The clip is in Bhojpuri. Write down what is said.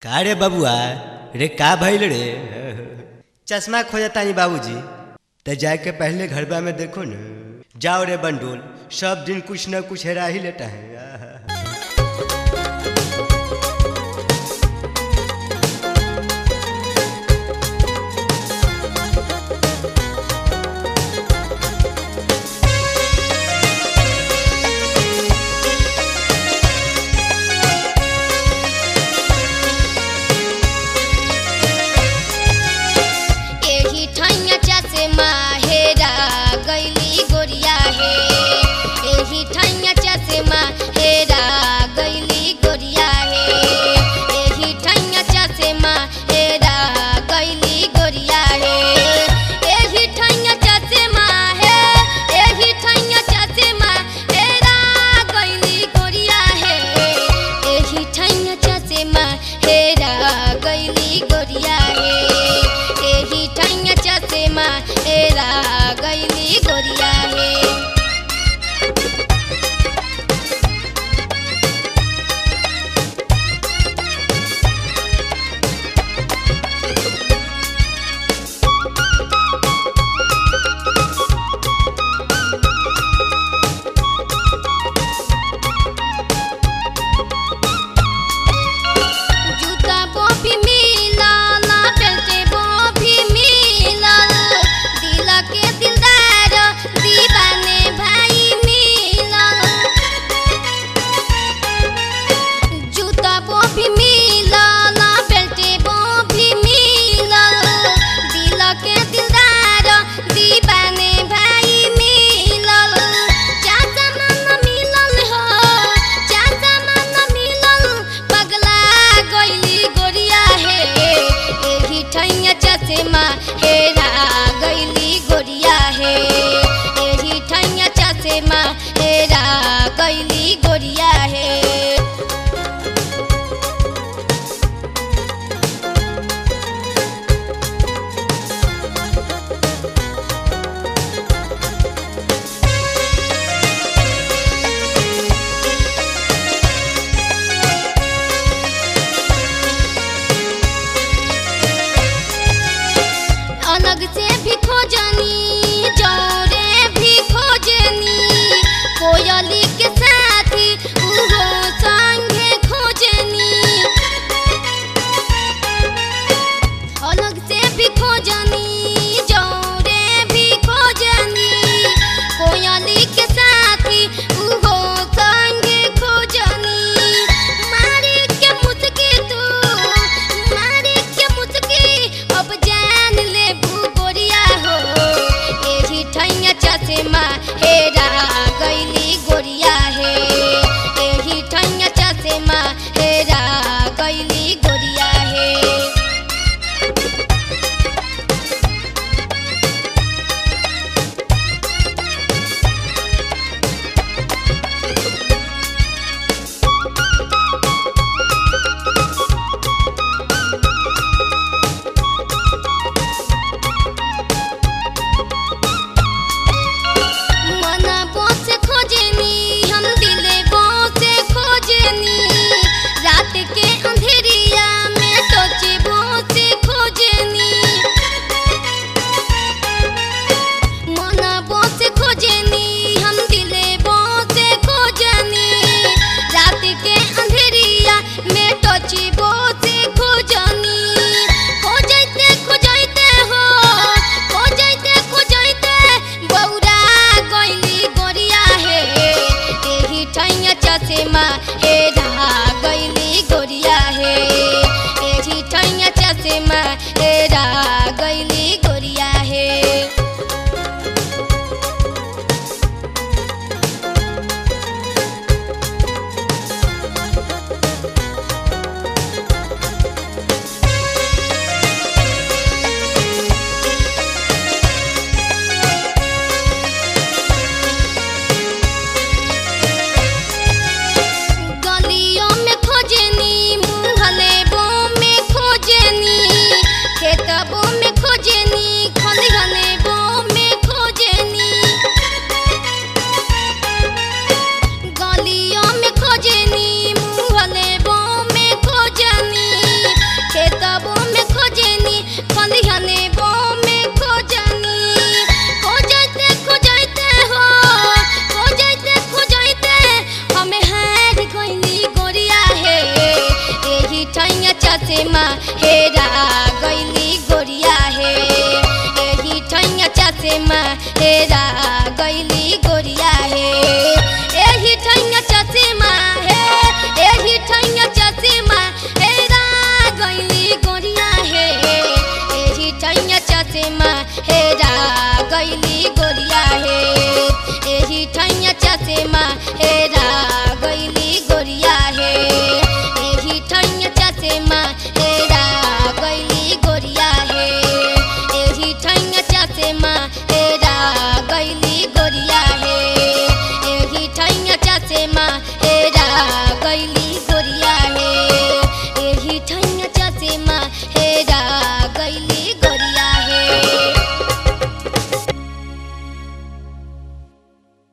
का रे बबुआ रे का भइल रे चश्मा खोजतानी बाबूजी त जाके पहले घरबा में देखो न जाओ रे बंडोल सब दिन कुछ न कुछ हेरा ही लेता है एही ठैया चश्मा हेरा गइली गोरिया हे एही ठैया चश्मा हेरा चसेमा हेरा गैली गोरिया हे एही ठैया चसेमा हेरा गैली गोरिया हे एही ठैया चसेमा हे एही ठैया चसेमा हेरा गैली गोरिया हे एही ठैया चसेमा हेरा गैली गोरिया हे एही ठैया चसेमा हे